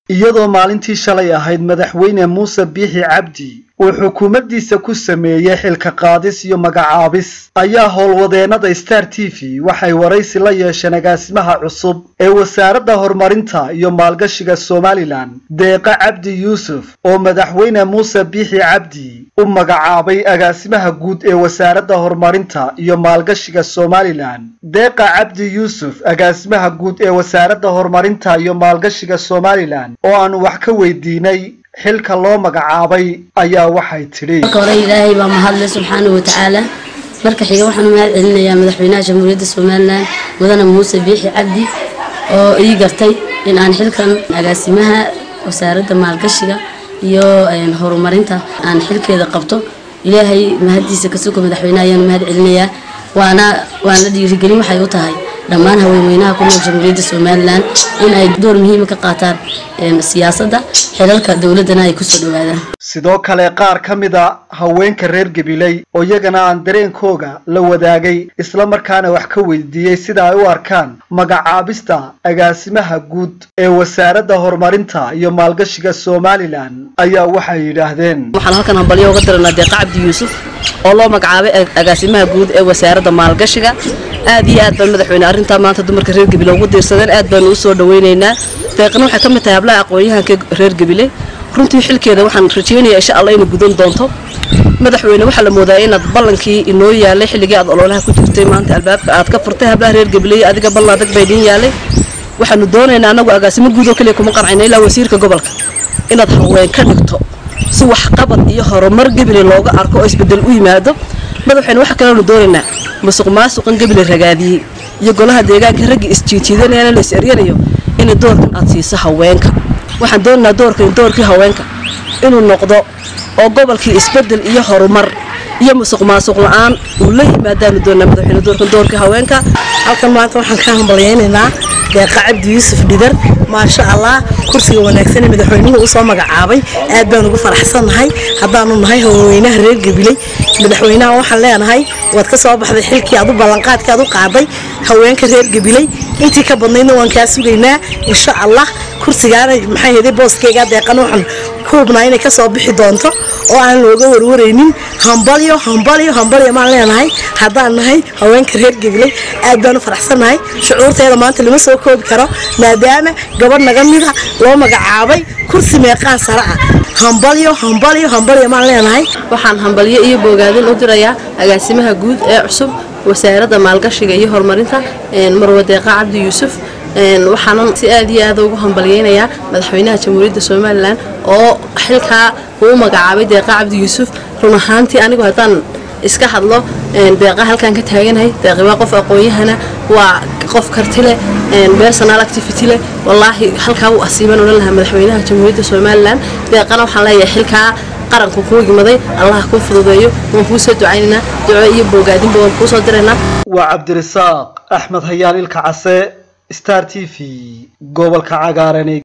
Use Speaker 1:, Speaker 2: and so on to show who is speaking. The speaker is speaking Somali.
Speaker 1: iyadoo maalintii shalay ahayd madaxweyne muuse biixi cabdi uu xukuumaddiisa ku sameeyey xilka qaadis iyo magacaabis ayaa howlwadeennada star t v waxay waraysi la yeesheen agaasimaha cusub ee wasaaradda horumarinta iyo maalgashiga somalilan deeqa cabdi yuusuf oo madaxweyne muuse biixi cabdi u magacaabay agaasimaha guud ee wasaaradda horumarinta iyo maalgashiga somalilan deeqa cabdi yuusuf agaasimaha guud ee wasaaradda horumarinta iyo maalgashiga somalilan oo aanu wax ka weydiinay xilka loo magacaabay ayaa waxay tidhi
Speaker 2: marka hore ilaahay baa mahadle subxaanahu watacaala marka xiga waxaan u mahad celinayaa madaxweynaha jamhuuriyadda somalilan mudane muuse biixi cabdi oo ii gartay in aan xilkan agaasimaha wasaaradda maalgashiga iyo horumarinta aan xilkeeda qabto ilaahay mahaddiisa kasuga madaxweynaha ayaan mahad celinayaa waana waana dhiirigelin waxay u tahay dhammaan haweenweynaha ku nool jamhuuriyadda somalilan in ay door muhiima ka qaataan siyaasadda xilalka dowladdana ay kusoo dhawaadaan
Speaker 1: sidoo kale qaar ka mid a haweenka reer gabiley oo iyagana aan dareenkooga la wadaagay islamarkaana wax ka weydiiyey sida ay u arkaan magacaabista agaasimaha guud ee wasaaradda horumarinta iyo maalgashiga somalilan ayaa waxay yidhaahdeen
Speaker 3: waxaan halkan hambalyo uga diranaa deeqa cabdi yuusuf oo loo magacaabay agaasimaha guud ee wasaaradda maalgashiga aad iyo aad baan madaxweyne arrintaa maanta dumarka reer gabile ugu diirsadeen aad baanu u soo dhawaynaynaa deeqna waxay ka mid tahay hablaha aqoon-yahanka reer gabile runtii xilkeeda waxaan rajaynayaa insha allah inay gudan doonto madaxweyne waxaa la moodaa inaad ballankii inoo yaalay xilligii aad ololaha ku jirtay maanta albaabka aad ka furtay hablaha reer gabiley adiga ballan adag bay idin yaalay waxaanu doonaynaa annagu agaasimo guud oo keliya kuma qancayna ilaa wasiirka gobolka inaad haween ka dhigto si waxqabad iyo horumar gabile looga arko oo isbedel u yimaado madaxweyne waxa kaleanu doonaynaa musuq maasuqan gabile ragaadiyey iyo golaha deegaanka ragga isjiijiidanayana la is eryanayo inay doorkan aad siiso haweenka waxaan doonaynaa doorkan doorkii haweenka inuu noqdo oo gobolkii isbedel iyo horumar iyo musuq maasuq la-aan uu la yimaadaanu doonaa madaxweyne doorkan doorkii haweenka
Speaker 4: halkan maanta waxaan ka hambalyaynaynaa deeqa cabdi yuusuf dhidar maasha allah kursiga wanaagsan ee madaxweynuhu usoo magacaabay aad baan ugu faraxsannahay haddaanu nahay haweenweynaha reer gabiley madaxweynaha waxaan leenahay waad ka soo baxday xilkii aad u ballanqaadkii aad u qaaday haweenka reer gabiley intii ka badnaydna waan kaa sugaynaa insha allah kursigaana maxay heday booskeyga deeqana waxaan ku hubnaa inay kasoo bixi doonto oo aan looga warwaraynin hambalyo hambalyo hambalyo maan leenahay haddaan nahay haweenka reer gabiley aad baan u faraxsannahay shucuurteeda maanta lama soo koobi karo maadaama gabadh naga mida loo magacaabay kursi meeqaan sare ah hambalyo hambalyo hambalyo maan leenahay
Speaker 3: waxaan hambalyo iyo boogaadin u dirayaa agaasimaha guud ee cusub wasaaradda maalgashiga iyo horumarinta marwe deeqa cabdi yuusuf waxaanan si aad iyo aad ugu hambalyeynayaa madaxweynaha jamhuuriyadda somalilan oo xilkaa uu magacaabay deeqa cabdi yuusuf run ahaantii anigu haddaan iska hadlo deeqa halkaan ka taaganahay deeqi waa qof aqoon-yahana waa qof karti leh personal activity leh wallaahi halkaa uu asiiban odhan lahaa madaxweynaha jamhuuriyadda somalilan deeqana waxaan leeyahay xilkaa qaranku kuu yimaday allah kuu fududeeyo waan kuu soo ducaynaynaa duco iyo boogaadinba waan kuu soo diraynaa
Speaker 1: waa cabdirasaaq axmed hayaan ilka case star t v gobolka cagaaran